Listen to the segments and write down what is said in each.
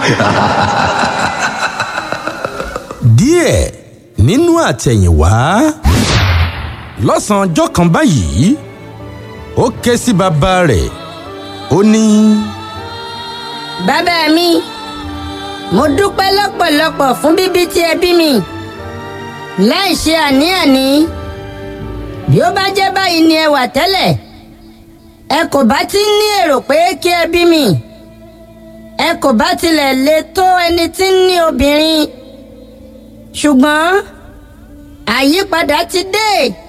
díẹ̀ nínú àtẹ̀yìnwá lọ́sàn-án ọjọ́ kan báyìí ó ké sí bàbá rẹ̀ ó ní. bàbá mi mo dúpẹ́ lọ́pọ̀lọpọ̀ fún bíbí tí ẹ bí mi láì ṣe àní-àní bí ó bá jẹ́ báyìí ni ẹ wà tẹ́lẹ̀ ẹ kò bá ti ní èrò pé kí ẹ bí mi ẹ kò bá tilẹ̀ lè tó ẹni tí ń ní obìnrin ṣùgbọ́n àyípadà ti dé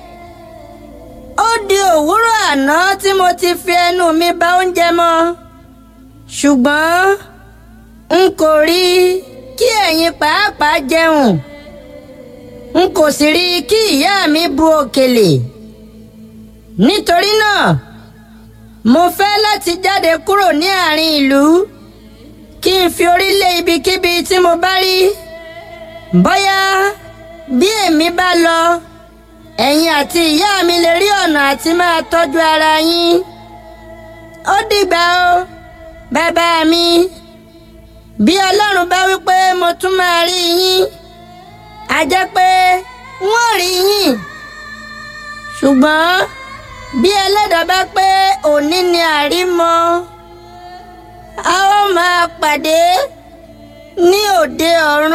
ó di òwúrọ̀ àná tí mo ti fi ẹnu mi bà oúnjẹ mọ́ ṣùgbọ́n n kò rí kí ẹ̀yin pàápàá jẹun n kò sì rí kí ìyá mi bu òkèlè nítorí náà mo fẹ́ láti jáde kúrò ní àárín ìlú kí n fi orí lé ibikíbi tí mo bá rí bóyá bí èmi bá lọ ẹ̀yin àti ìyá mi lè rí ọ̀nà àti máa tọ́jú ara yín ó dìgbà o bàbá mi bí ọlọ́run bá wí pé mo tún máa rí yín a jẹ́ pé wọ́n rí yín ṣùgbọ́n bí ẹlẹ́dàá bá pé òní ni àrímọ́ a ó máa pàdé ní òde ọ̀run.